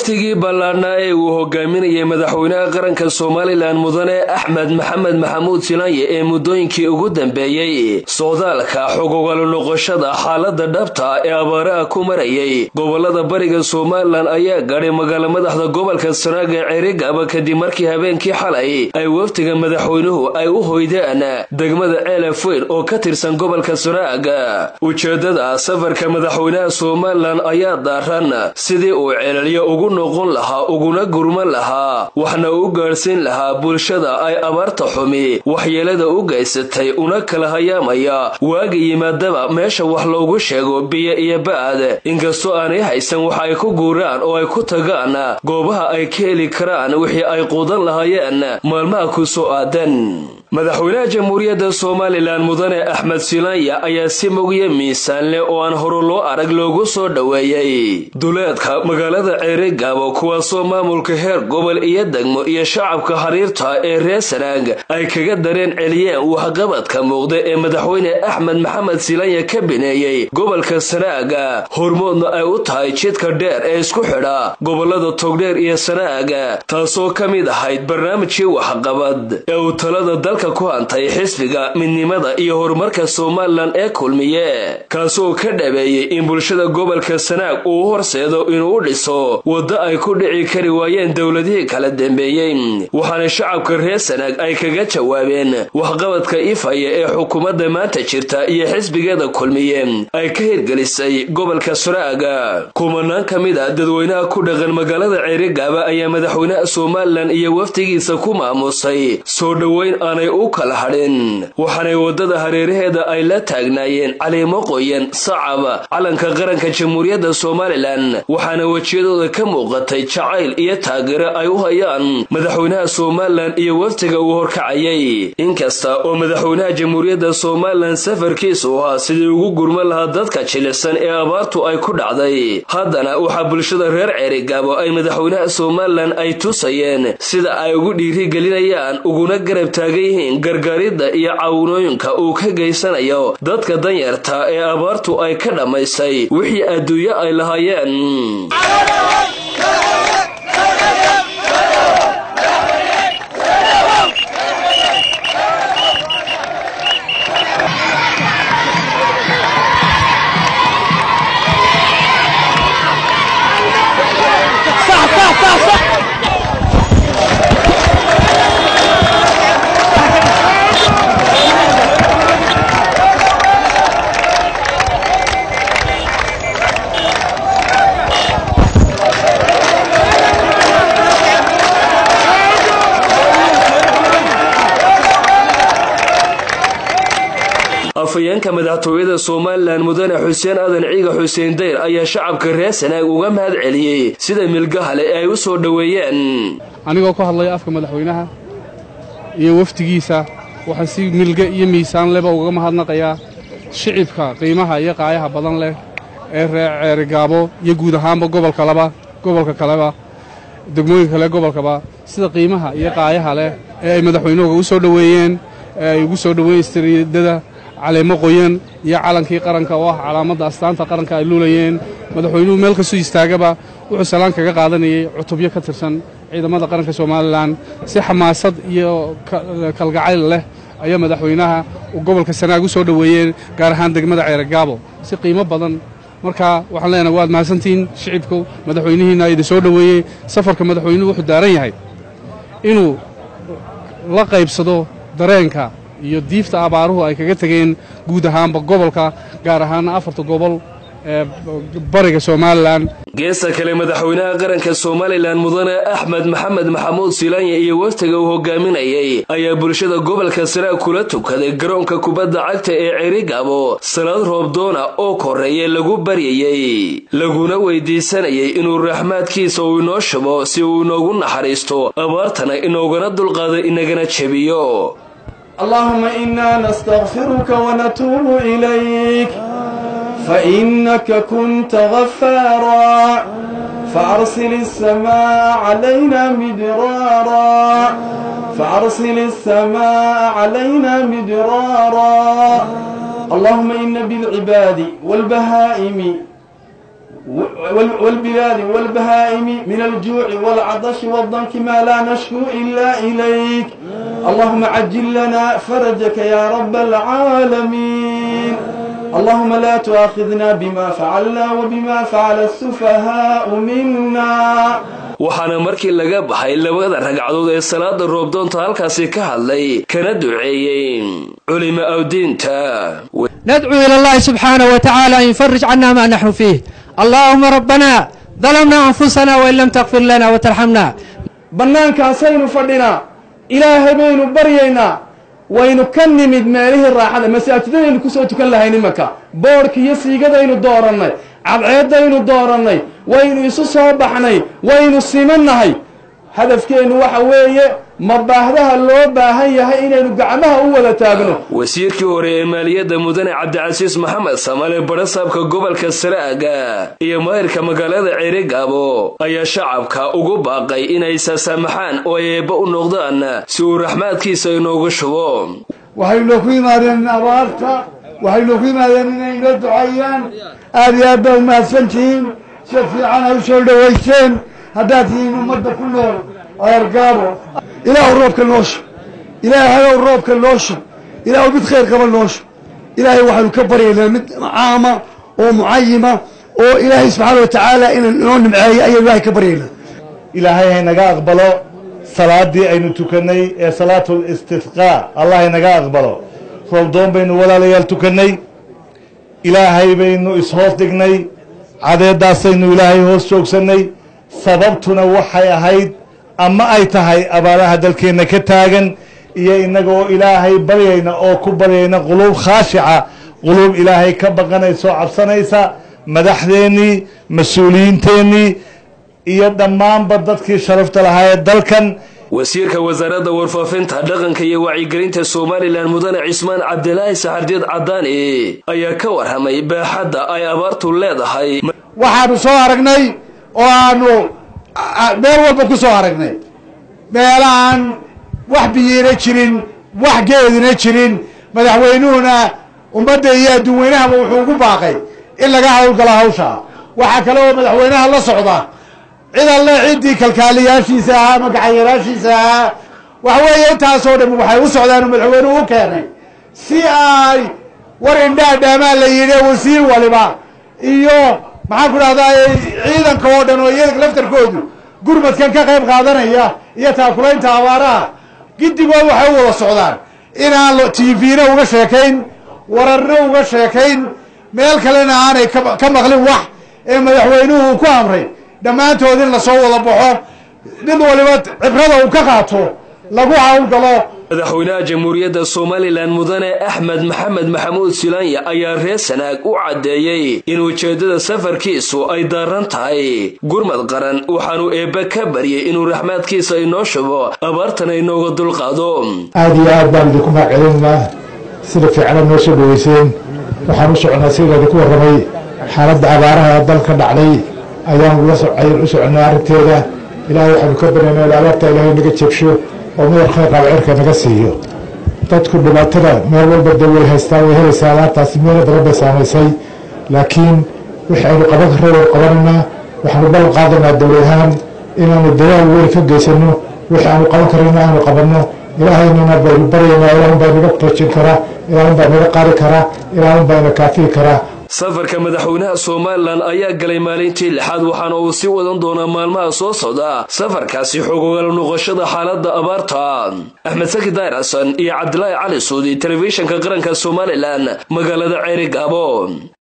wafdigii ballaadhnaa ee uu hogaaminayay madaxweynaha qaranka somalilan mudane axmed maxamed maxamuud silanye ee muddooyinkii ugu dambeeyey socdaalka xogogalu noqoshada xaalada dhabta ee abaaraha ku marayay gobolada bariga somalilan ayaa gaadhay magaalo madaxda gobolka sanaag ee cerigaba kadib markii habeenkii xalay ay wafdiga madaxweynuhu ay u hoydeen degmada ceelafweyn oo ka tirsan gobolka sanaag ujeedada safarka madaxweynaha somalilan ayaa daaran sidii uu ceelaliyo ugu noqon lahaa uguna gurman lahaa waxna u gaadhsiin lahaa bulshada ay abaarta xumi waxyeelada u gaysatay una kala hayaamaya waaga yimaadaba meesha wax loogu sheego biyo iyo ba'ad inkastoo aanay haysan wax ay ku guuraan oo ay ku tagaan goobaha ay ka heli karaan wixii ay quudan lahaayeen maalmaha ku soo aadan madaxweynaha jamhuuriyadda somalilan mudane axmed silanya ayaa si mogyo miisaan leh oo aan hore loo arag loogu soo dhoweeyey duleedka magaalada ceerigaabo kuwaasoo maamulka heer gobol iyo degmo iyo shacabka xiriirta ee reer sanaag ay kaga dareen celiyeen waxqabadka muuqda ee madaxweyne axmed maxamed silanya ka bineeyey gobolka sanaaga hormoodna ay u tahay jidka dheer ee isku xidha gobolada togdheer iyo sanaaga taasoo ka mid ahayd barnaamijkii waxqabad ee uu talada dalka ku hantay xisbiga midnimada iyo horumarka somalilan ee kulmiye kaasoo ka dhabeeyey in bulshada gobolka sanaag uu horseedo inuu u dhiso waddo ay ku dhici kari waayeen dowladihii kala dambeeyey waxaana shacabka reer sanaag ay kaga jawaabeen waxqabadka ifaya ee xukuumadda maanta jirta iyo xisbigeeda kulmiye ay ka hirgelisay gobolka sanaaga kumanaan ka mid a dadweynaha ku dhaqan magaalada ceerigaaba ayaa madaxweynaha somalilan iyo wafdigiisa ku maamusay soo dhoweyn aanay u kala hadhin waxaanay waddada hareeraheeda ay la taagnaayeen caliimo qoyan sacab calanka qaranka jamhuuriyadda somalilan waxaana wejiyadooda ka muuqatay jacayl iyo taageero ay u hayaan madaxweynaha somalilan iyo wafdiga uu horkacayay inkasta oo madaxweynaha jamhuuriyadda somalilan safarkiisu ahaa sidii ugu gurman lahaa dadka jilicsan ee abaartu ay ku dhacday haddana waxaa bulshada reer ceerigaabo ay madaxweynaha somalilan ay tusayeen sida ay ugu dhiirigelinayaan uguna garab taagan yihiin gargaaridda iyo caawinooyinka uu ka geysanayo dadka danyarta ee abaartu ay ka dhammaysay wixii adduunyo ay lahaayeen afhayeenka madaxtooyada somalilan mudane xuseen adan ciiga xuseen dayr ayaa shacabka reer sanaag uga mahad celiyey sida milgahale ee ay u soo dhoweeyeen anigoo ku hadlaya afka madaxweynaha iyo wafdigiisa waxaan si milge iyo miisaan leba ugaga mahadnaqayaa shicibka qiimaha iyo qaayaha badan leh ee reer ceerigaabo iyo guud ahaanba gobolkalaba gobolka kaleba degmooyinka kale gobolkaba sida qiimaha iyo qaayaha leh ee ay madaxweynuhuga u soo dhoweeyeen ee ay ugu soo dhoweeyeen istiriidada caleemo qoyan iyo calankii qaranka oo ah calaamadda astaanta qaranka ay luulayeen madaxweynuhu meel kastuu istaagaba wuxuu salaan kaga qaadanayay cutubyo ka tirsan ciidamada qaranka somalilan si xamaasad iyo kalgacayl leh ayaa madaxweynaha gobolka sanaag u soo dhoweeyeen gaar ahaan degmada ceerigaabo si qiimo badan marka waxaan leenahay waad mahadsantihiin shicibku madaxweynihiina idin soo dhoweeyey safarka madaxweynuhu wuxuu daaran yahay inuu la qaybsado dareenka iyo diifta abaaruhu ay kaga tegeen guud ahaanba gobolka gaar ahaana afarta gobol ee bariga somalilan geesta kale madaxweynaha qaranka somalilan mudane axmed maxamed maxamuud silanya iyo waftiga uu hogaaminayay ayaa bulshada gobolka sanaag kula tukaday garoonka kubadda cagta ee cerigabo salaad roobdoona oo koreeye lagu baryayey laguna weydiisanayay inuu raxmaadkiisa uu inoo shubo si uu inoogu naxariisto abaartana inoogana dulqaado inagana jebiyo اللهم إنا نستغفرك ونتوب إليك فإنك كنت غفارا فأرسل السماء علينا مدرارا فأرسل السماء علينا مدرارا اللهم إن بالعباد والبهائم والبلاد والبهائم من الجوع والعطش والضنك ما لا نشكو إلا إليك اللهم عجل لنا فرجك يا رب العالمين اللهم لا تؤاخذنا بما فعلنا وبما فعل السفهاء منا waxaana markii laga baxay labada ragcadood ee salaada roobdoonta halkaasi ka hadlay kana duceeyey culimo awdiinta ندعو إلى الله سبحانه وتعالى أن يفرج عنا ما نحن فيه اللهم ربنا ظلمنا أنفسنا وإن لم تغفر لنا وترحمنا bannaankaasaynu fadhinaa ilaahay baynu baryaynaa waynu ka nimid meelihii raaxada masaajidadaynu kusoo tukan lahayn imanka boodhka iyo siigadaynu doorannay cadceeddaynu doorannay waynu isu soo baxnay waynu simannahay hadafkeennu waxa weeye ma baahdaha loo baahan yahay inaynu gacmaha u wada taagno wasiirkii hore ee maaliyadda mudane cabdicasiis maxamed samale barasaabka gobolka saraaga iyo maahirka magaalada ceerigaabo ayaa shacabka ugu baaqay inay sasaamaxaan oo ay eebba u noqdaan si uu raxmaadkiisa inoogu shubo waxaynu ku yimaadeen abaarta waxaynu ku yimaadeen inay inoo duceeyaan aad iyo aad baa umahadsantihiin si fiican ay u soo dhowayseen haddaad tihiin ummadda ku nool ceergaabo ilaahu roobka noo shub ilaahayow roobka noo shub ilaahu mid khayr qaba noo shub ilaahay waxaynu ka baryaynaa mid caama oo mucayima oo ilaahay subxaana wa tacaala inuu inoo nimceeyo ayaynu ilaahay ka baryaynaa ilaahay haynaga aqbalo salaadii aynu tukannay ee salaatul istisqaa allah haynaga aqbalo roobdoon baynu walaalayaal tukannay ilaahay baynu ishoos dhignay cadeeddaasaynu ilaahay hoos joogsannay sababtuna waxay ahayd ama ay tahay abaaraha dalkeenna ka taagan iyo innaga oo ilaahay baryayna oo ku baryayna quluub khaashica quluub ilaahay ka baqanaysa oo cabsanaysa madaxdeennii mas-uuliyiinteennii iyo dhammaanba dadkii sharafta lahaa ee dalkan wasiirka wasaaradda warfaafinta dhaqanka iyo wacyigelinta somalilan mudane cismaan cabdilaahi saxardiid cadaani ayaa ka warramay baaxadda ay abaartu leedahay waxaanu soo aragnay oo aanu meel walba ku soo aragnay meelaaan wax biyiina jirin wax geedina jirin madaxweynuhuna ummadda iyo adduun weynahaba wuxuu ugu baaqay in laga hawlgalo hawsha waxaa kale oo madaxweynaha la socda cid alle ciddii kalkaaliyaashiisa ahaa ama gacanyaalaashiisa ahaa waxa weeye intaasoo dham waxay u socdaanu madaxweynuhu u keenay si ay war indhaa dhaamaa la yidhi wasiir waliba iyo maxaan ku dhahdaa ciidanka oo dhan oo iyaga laftarkoodu gurmadkan ka qayb qaadanaya iyo taakulaynta abaaraha giddigood waxay u wada socdaan inaan tvna uga sheekayn wararna uga sheekayn meel kalena aanay ka maqlin wax ee madaxweynuhu uu ku amray dhammaantood in lasoo wada baxo mid waliba cibrada uu ka qaato lagu hawlgalo madaxweynaha jamhuuriyadda somalilan mudane axmed maxamed maxamuud silaanya ayaa reer sanaag u caddeeyey in ujeeddada safarkiisu ay daaran tahay gurmad qaran waxaanu eebbe ka baryay inuu raxmaadkiisa inoo shubo abaartana inooga dulqaado aada iyo aad baan idinku mahadcelinaynaa sida fiicana noo soo dhoweyseen waxaan u soconaa sida idinku warramay xaaladda abaaraha dalka dhacday ayaan ula ayaan u soconay arrinteeda ilaahay waxaanu ka baryaynaa in abaarta ilaahay naga jebsho oo midar khayr qaba cirka naga siiyo dadku dhibaatada meel walba dee way haystaa way helaysaa abaartaasi meelo badan bay saamaysay laakiin wixii aynu qaban karra waynu qabanaynaa waxaanu ballan qaadanaa dowlad ahaan inaanu dadaal weyn ka geysano wixii aanu qaban karayna aanu qabanno ilaahaynana baynu baryaynaa ilaahun baa naga rajin karaa ilaahun baa naga qaari karaa ilaahun baa ina kaafiyi karaa safarka madaxweynaha somalilan ayaa galay maalintii lixaad waxaana uu sii wadan doonaa maalmaha soo socda safarkaasi xogogaal noqoshada xaaladda abaarta axmed saki daayir xasan iyo cabdilaahi cali suudi telefishinka qaranka somalilan magaalada ceeri gaabo